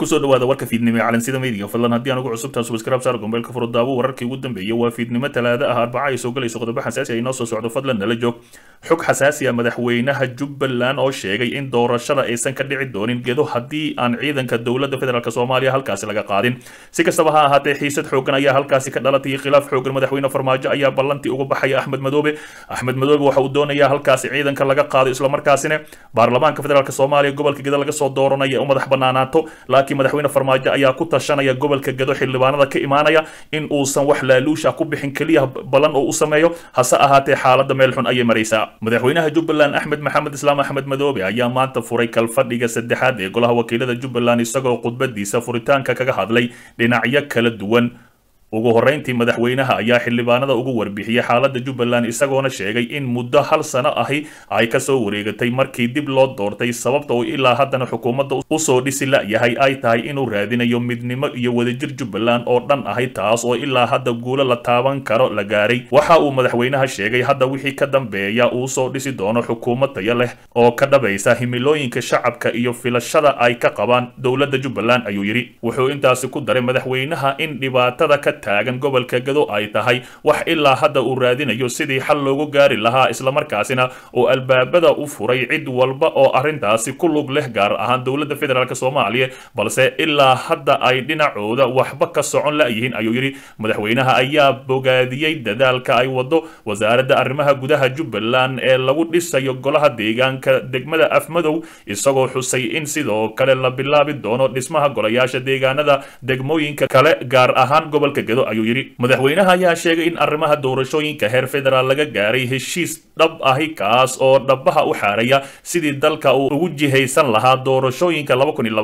kusoo dhawaada warka fiidnimo ee calansida meediga fadlan haddii aan ugu cusubtaha subscribe saar gombeelka furo daawo wararkii ugu dambeeyay waa fiidnimo talaada ah arbaca ay soo galayso qodobo xasaasi ay noo soo socdo fadlan nala joog xog xasaasi ah madaxweynaha jubbaland oo sheegay in doorashada aysan ka dhici doonin gedo haddii aan ciidanka dowladda federaalk soomaaliya halkaasi laga qaadin si kastaba ha ahaatee xiisad xoogan ayaa halkaasi ka dhalatay khilaaf xoogan madaxweyne farmaajo ayaa ballantii uga baxaya axmed madoobe axmed madoobe waxa uu doonayaa halkaasi ciidanka laga qaado islamarkaasina baarlamaanka federaalk soomaaliya gobolka gedo laga soo dooranaya u madax banaanaato laakiin madaxweyne farmaajo ayaa ku tashanaya gobolka gedo xildhibaanada ka imaanaya in uusan wax laaluusha ku bixin keliya ballan oo u sameeyo hase ahaatee xaaladda meel xun ayay maraysaa madaxweynaha jubbaland axmed maxamed islaam axmed madoobe ayaa maanta furay kalfadhiga saddexaad ee golaha wakiilada jubbaland isagoo khudbadiisa furitaanka kaga hadlay dhinacyo kala duwan ugu horreyntii madaxweynaha ayaa xildhibaanada ugu warbixiyey xaaladda jubbaland isagoona sheegay in muddo hal sano ahi ay kasoo wareegatay markii dib loo doortay sababta uu ilaa haddana xukuumadda usoo dhisi la-yahay ay tahay inuu raadinayo midnimo iyo wadajir jubbaland oo dhan ahi taas oo ilaa hadda guulo la taaban karo la gaaray waxa uu madaxweynaha sheegay hadda wixii ka dambeeya uu soo dhisi doono xukuumad tayo leh oo ka dhabaysa himilooyinka shacabka iyo filashada ay ka qabaan dowladda jubbaland ayuu yidhi wuxuu intaasi ku daray madaxweynaha in dhibaatada ka taagan gobolka gado ay tahay wax ilaa hadda uu raadinayo sidii xal loogu gaari lahaa islamarkaasina oo albaabada u furay cid walba oo arrintaasi ku lug leh gaar ahaan dowladda federaalk soomaaliya balse ilaa hadda ay dhinacooda waxba ka socon la-yihiin ayuu yidhi madaxweynaha ayaa bogaadiyey dadaalka ay wado wasaaradda arrimaha gudaha jubbaland ee lagu dhisayo golaha deegaanka degmada afmadow isagoo xusay in sidoo kale la bilaabi doono dhismaha golayaasha deegaanada degmooyinka kale gaar ahaan gobolka gedo ayuu yidhi madaxweynaha ayaa sheegay in arrimaha doorashooyinka heer federaal laga gaaray heshiis dhab ahi kaas oo dhabaha u xaaraya sidii dalka uu ugu jihaysan lahaa doorashooyinka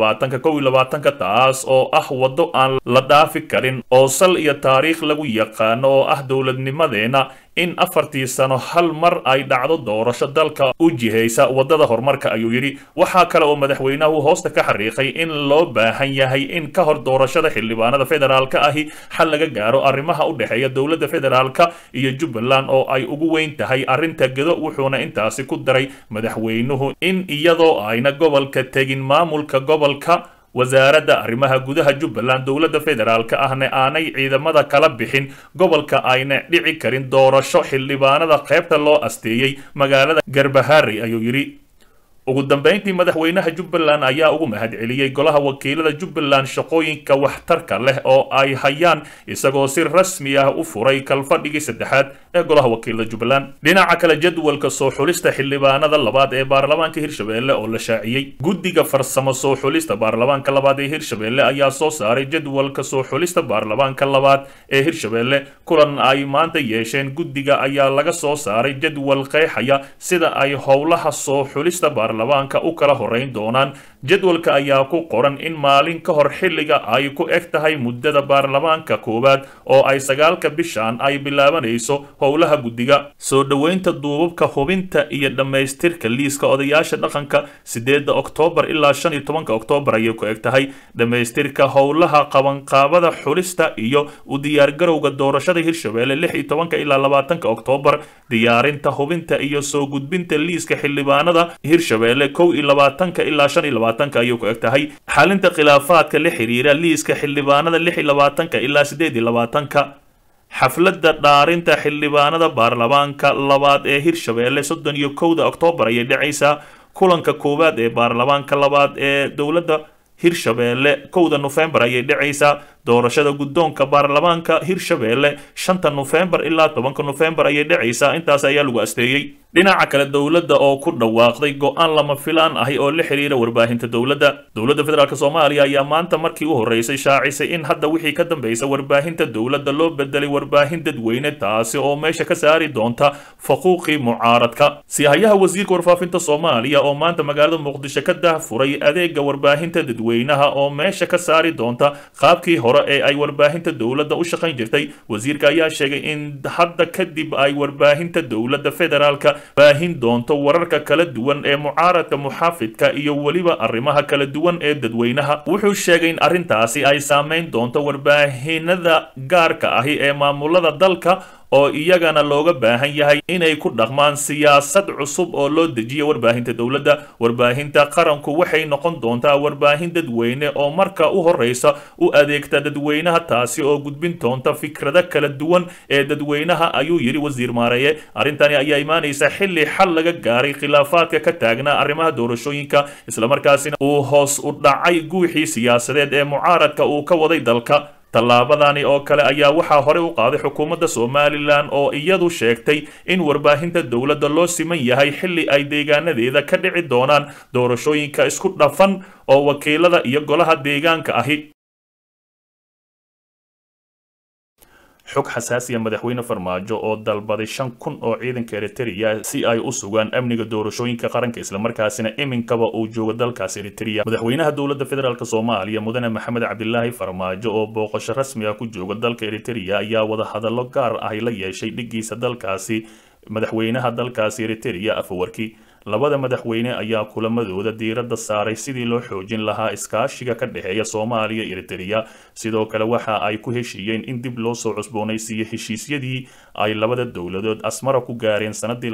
ka taas oo ah waddo aan la dhaafi karin oo sal iyo taariikh lagu yaqaano oo ah dowladnimadeena in afartii sano hal mar ay dhacdo doorasho dalka u jihaysa waddada horumarka ayuu yidhi waxaa kale oo madaxweynahu hoosta ka xariiqay in loo baahan yahay in ka hor doorashada xildhibaanada federaalka ahi xal laga gaaro arrimaha u dhexeeya dowladda federaalka iyo jubbaland oo ay ugu weyn tahay arrinta gedo wuxuuna intaasi ku daray madaxweynuhu in iyadoo ayna gobolka tegin maamulka gobolka wasaaradda arrimaha gudaha jubbaland dowladda federaalka ahna aanay ciidamada kala bixin gobolka ayna dhici karin doorasho xildhibaanada qaybta loo asteeyey magaalada garbaharey ayuu yidhi ugu dambeyntii madaxweynaha jubbaland ayaa ugu mahad celiyey golaha wakiilada jubbaland shaqooyinka waxtarka leh oo ay hayaan isagoo si rasmi ah u furay kalfadhigii saddexaad ee golaha wakiilada jubbaland dhinaca kale jadwalka soo xulista xildhibaanada labaad ee baarlamaanka hirshabelle oo la shaaciyey guddiga farsamo soo xulista baarlamaanka labaad ee hirshabelle ayaa soo saaray jadwalka soo xulista baarlamaanka labaad ee hirshabelle kulan ay maanta yeesheen guddiga ayaa laga soo saaray jadwal qeexaya sida ay howlaha soo xulista baarlamaanka u kala horeyn doonaan jadwalka ayaa ku qoran in maalin ka hor xilliga ay ku eg tahay muddada baarlamaanka koowaad oo ay sagaalka bishan ay bilaabanayso howlaha guddiga soo dhoweynta duubabka hubinta iyo dhammaystirka liiska odayaasha dhaqanka sideedda oktoobar ilaa shan iyo tobanka oktoobar ayay ku eg tahay dhammaystirka howlaha qabanqaabada xulista iyo u diyaargarowga doorashada hirshabelle lix iyo tobanka ilaa labaatanka oktoobar diyaarinta hubinta iyo soo gudbinta liiska xildhibaanada hirshabelle kow iyo labaatanka ilaa shan iyo labaatanka ayay ku eg tahay xalinta khilaafaadka la xiriira liiska xildhibaanada lix iyo labaatanka ilaa siddeed iyo labaatanka xafladda dhaarinta xildhibaanada baarlamaanka labaad ee hirshabelle soddon iyo kowda oktoobar ayay dhacaysaa kulanka koowaad ee baarlamaanka labaad ee dowladda hirshabelle kowda nofembar ayay dhacaysaa doorashada guddoonka baarlamaanka hirshabelle shanta nofembar ilaa tobanka nofembar ayay dhacaysaa intaas ayaa lagu asteeyey dhinaca kale dowladda oo ku dhawaaqday go-aan lama filaan ahi oo la xiriira warbaahinta dowladda dowladda federaalk soomaaliya ayaa maanta markii u horreysay shaacisay in hadda wixii ka dambaysa warbaahinta dowladda loo bedelay warbaahin dadweyne taasi oo meesha ka saari doonta faquuqii mucaaradka sihayaha wasiirka warfaafinta soomaaliya oo maanta magaalada muqdisho ka dahfuray adeega warbaahinta dadweynaha oo meesha ka saari doonta qaabkii hore ee ay warbaahinta dowladda u shaqayn jirtay wasiirka ayaa sheegay in hadda kadib ay warbaahinta dowladda federaalka baahin doonto wararka kala duwan ee mucaaradka muxaafidka iyo weliba arrimaha kala duwan ee dadweynaha wuxuu sheegay in arrintaasi ay saameyn doonto warbaahinada gaarka ahi ee maamulada dalka oo iyagana looga baahan yahay inay ku dhaqmaan siyaasad cusub oo loo dejiya warbaahinta dowladda warbaahinta qaranku waxay noqon doontaa warbaahin dadweyne oo marka u horeysa u adeegta dadweynaha taasi oo gudbin doonta fikrado kala duwan ee dadweynaha ayuu yidhi wasiir maareeye arrintani ayaa imaanaysa xilli xal laga gaaray khilaafaadka ka taagnaa arrimaha doorashooyinka islamarkaasina uu hoos u dhacay guuxii siyaasadeed ee mucaaradka uu ka waday dalka tallaabadani oo kale ayaa waxaa horey u qaaday xukuumadda somalilan oo iyadu sheegtay in warbaahinta dowladda loo siman yahay xilli ay deegaanadeeda ka dhici doonaan doorashooyinka isku dhafan oo wakiilada iyo golaha deegaanka ahi xog xasaasiya madaxweyne farmaajo oo dalbaday shan kun oo ciidanka eritrea si ay u sugaan amniga doorashooyinka qaranka islamarkaasina iminkaba uu joogo dalkaas eritrea madaxweynaha dowladda federaalk soomaaliya mudane maxamed cabdilaahi farmaajo oo booqasho rasmi ah ku jooga dalka eritrea ayaa wadahadallo gaar ahy la yeeshay dhigiisa dalkaasi madaxweynaha dalkaasi eritrea afawarki labada madaxweyne ayaa kulamadooda diiradda saaray sidii loo xoojin lahaa iskaashiga ka dhexeeya soomaaliya iyo eritrea sidoo kale waxa ay ku heshiiyeen in dib loo soo cusboonaysiiyo heshiisyadii ay labada dowladood asmara ku gaareen sanadii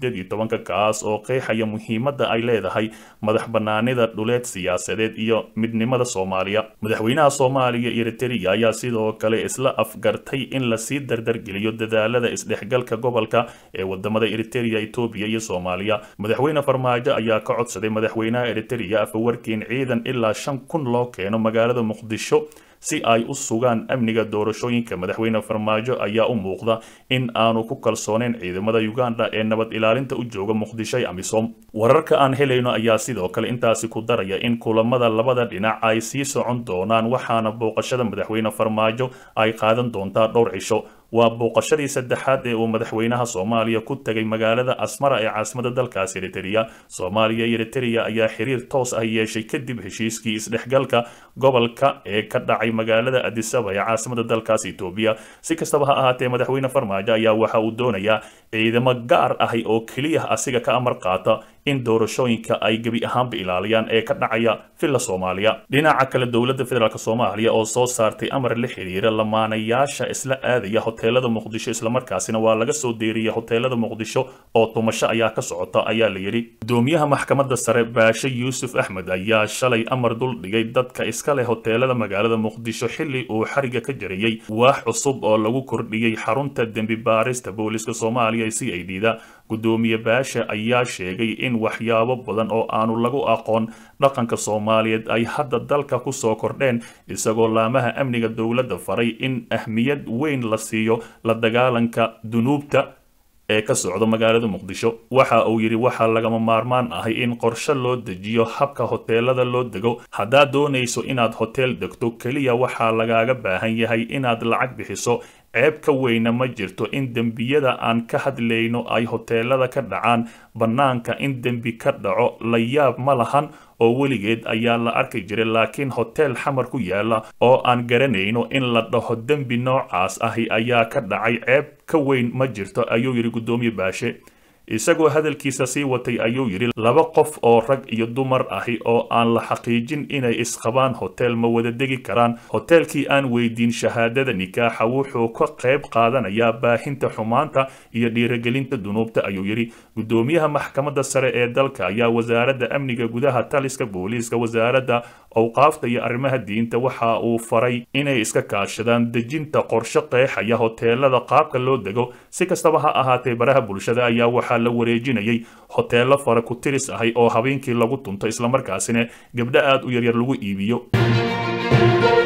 kaas oo qeexaya muhiimadda ay leedahay madax banaanida dhuleed siyaasadeed iyo midnimada soomaaliya madaxweynaha soomaaliya iyo eritrea ayaa sidoo kale isla afgartay in lasii dardargeliyo dadaalada isdhexgalka gobolka ee wadamada eritrea etoobiya iyo soomaaliya madaxweyne farmaajo ayaa ka codsaday madaxweynaha eritrea afawarkiin ciidan ilaa shan kun loo keeno magaalada muqdisho si ay u sugaan amniga doorashooyinka madaxweyne farmaajo ayaa u muuqda in aanu ku kalsooneyn ciidamada uganda ee nabad ilaalinta u jooga muqdisho ee amisom wararka aan helayno ayaa sidoo kale intaasi ku daraya in kulamada labada dhinac ay sii socon doonaan waxaana booqashada madaxweyne farmaajo ay qaadan doontaa dhowr cisho waa booqashadii saddexaad ee uu madaxweynaha soomaaliya ku tegay magaalada asmara ee caasimada dalkaas eritrea soomaaliya iyo eritrea ayaa xiriir toos ah yeeshay kadib heshiiskii isdhexgalka gobolka ee ka dhacay magaalada adisaba ee caasimada dalkaas etoobiya si kastaba ha ahaatee madaxweyne farmaajo ayaa waxa uu doonayaa ciidamo gaar ahi oo keliya asiga ka amar qaata in doorashooyinka ay gebi ahaanba ilaaliyaan ee ka dhacaya villa soomaaliya dhinaca kale dowladda federaalk soomaaliya oo soo saartay amar la xiriira lamaanayaasha isla aadaya hoteelada muqdisho islamarkaasina waa laga soo deeriyay hoteelada muqdisho oo tumasho ayaa ka socota ayaa la yidhi gudoomiyaha maxkamadda sare baashe yuusuf axmed ayaa shalay amar dul dhigay dadka iska leh hoteelada magaalada muqdisho xilli uu xariga ka jarayey waax cusub oo lagu kordhiyey xarunta dembi baarista booliska soomaaliya c i d da gudoomiye baashe ayaa sheegay in waxyaabo badan oo aanu lagu aqoon dhaqanka soomaaliyeed ay hadda dalka ku soo kordheen isagoo laamaha amniga dowladda faray in ahmiyad weyn la siiyo la dagaalanka dunuubta ee ka socda magaalada muqdisho waxa uu yidhi waxaa lagama maarmaan ahay in qorshe loo dejiyo habka hoteelada loo dego haddaad doonayso inaad hoteel degto keliya waxaa lagaaga baahan yahay inaad lacag bixiso ceeb ka weyna ma jirto in dembiyada aan ka hadlayno ay hoteelada ka dhacaan bannaanka in dembi ka dhaco la yaab ma lahan oo weligeed ayaa la arki jiray laakiin hoteel xamar ku yaala oo aan garanayno in la dhaho dembi noocaas ahi ayaa ka dhacay ceeb ka weyn ma jirto ayuu yidhi guddoomiye baashe isagoo hadalkiisa sii watay ayuu yidhi laba qof oo rag iyo dumar ahi oo aan la xaqiijin inay isqabaan hotel ma wada degi karaan hoteelkii aan weydiin shahaadada nikaaxa wuxuu ka qayb qaadanayaa baahinta xumaanta iyo dhiirigelinta dunuubta ayuu yidhi guddoomiyaha maxkamadda sare ee dalka ayaa wasaaradda amniga gudaha taliska booliiska wasaaradda awqaafta iyo arrimaha diinta waxa uu faray inay iska kaashadaan dejinta qorshe qeexaya hoteelada qaabka loo dego si kastaba ha ahaatee baraha bulshada ayaa waxaa la wareejinayay hoteelo fara ku tiris ahay oo habeenkii lagu tunto islamarkaasina gabdho aad u yaryar lagu iibiyo